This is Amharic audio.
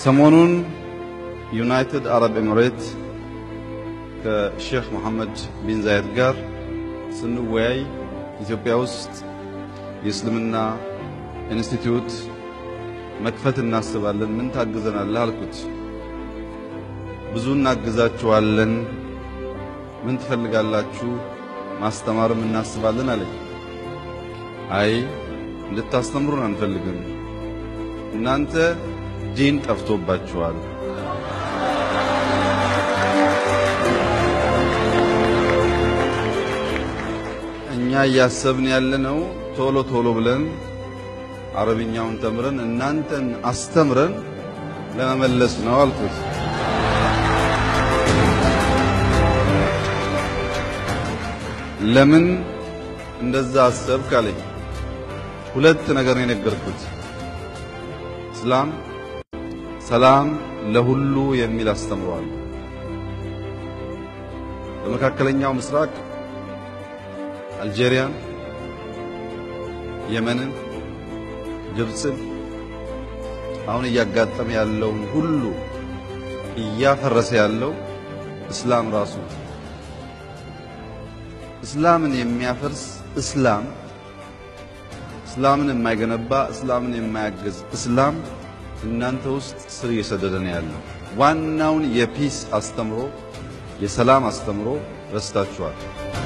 ሰሞኑን ዩናይትድ አረብ ኤምሬት ከሼክ መሐመድ ቢን ዛየድ ጋር ስንወያይ ኢትዮጵያ ውስጥ የእስልምና ኢንስቲትዩት መክፈት እናስባለን፣ ምን ታግዘናለህ አልኩት። ብዙ እናግዛችኋለን፣ ምን ትፈልጋላችሁ? ማስተማርም እናስባለን አለኝ። አይ እንድታስተምሩን አንፈልግም፣ እናንተ ዲን ጠፍቶባችኋል። እኛ እያሰብን ያለነው ቶሎ ቶሎ ብለን አረብኛውን ተምረን እናንተን አስተምረን ለመመለስ ነው አልኩት። ለምን እንደዛ አሰብክ አለኝ። ሁለት ነገር ነው የነገርኩት። እስላም ሰላም ለሁሉ የሚል አስተምሯል። በመካከለኛው ምስራቅ አልጄሪያን፣ የመንን፣ ግብፅን አሁን እያጋጠመ ያለውን ሁሉ እያፈረሰ ያለው እስላም ራሱ እስላምን የሚያፈርስ እስላም እስላምን የማይገነባ እስላምን የማያግዝ እስላም እናንተ ውስጥ ስር እየሰደደ ነው ያለው። ዋናውን የፒስ አስተምሮ የሰላም አስተምሮ ረስታችኋል።